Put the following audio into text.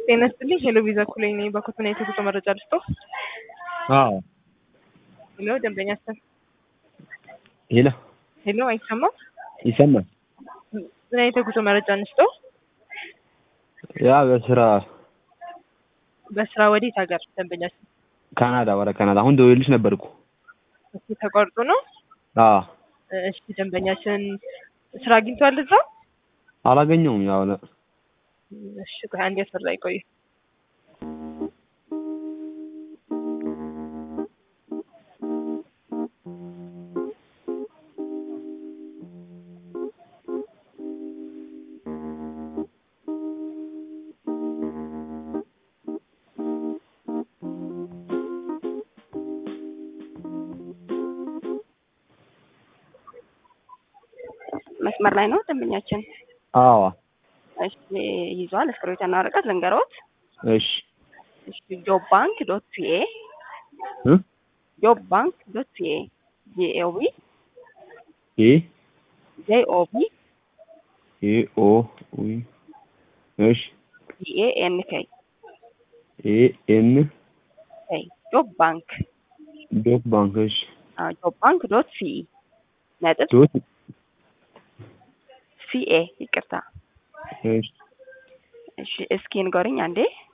ጤና ይስጥልኝ ሄሎ ቪዛ ኩለኝ ነኝ። በኮትና የተሰጠ መረጃ ልስጦ። አዎ ሄሎ ደንበኛ ስም ሄሎ ሄሎ አይሰማም። ይሰማል። ምን አይነት የጉዞ መረጃ እንስጦ? ያ በስራ በስራ ወዴት ሀገር ደንበኛ ስም ካናዳ ወደ ካናዳ አሁን ደውዬልሽ ነበር እኮ። እሱ ተቋርጦ ነው። አዎ እሺ ደንበኛችን ስራ አግኝቷል እዛ? አላገኘውም። ያው ነ- እሺ ቆይ አንድ ያስፈራ ይቆይ። መስመር ላይ ነው ደንበኛችን። አዎ እሺ ይዟል። እስክሪብቶና ወረቀት ልንገሮት። እሺ እሺ ጆብ ባንክ ዶት ፒኤ እ ጆብ ባንክ ዶት ፒኤ ጂኦቪ ኤ ጄኦቪ ኤ ኦ ዊ እሺ ቢኤኤንኬ ኤ ኤን ጆብ ባንክ ዶት ባንክ እሺ ጆብ ባንክ ዶት ሲኢ ነጥብ ዶት ሲኤ ይቅርታ። እሺ እሺ እስኪ ንገሩኝ አንዴ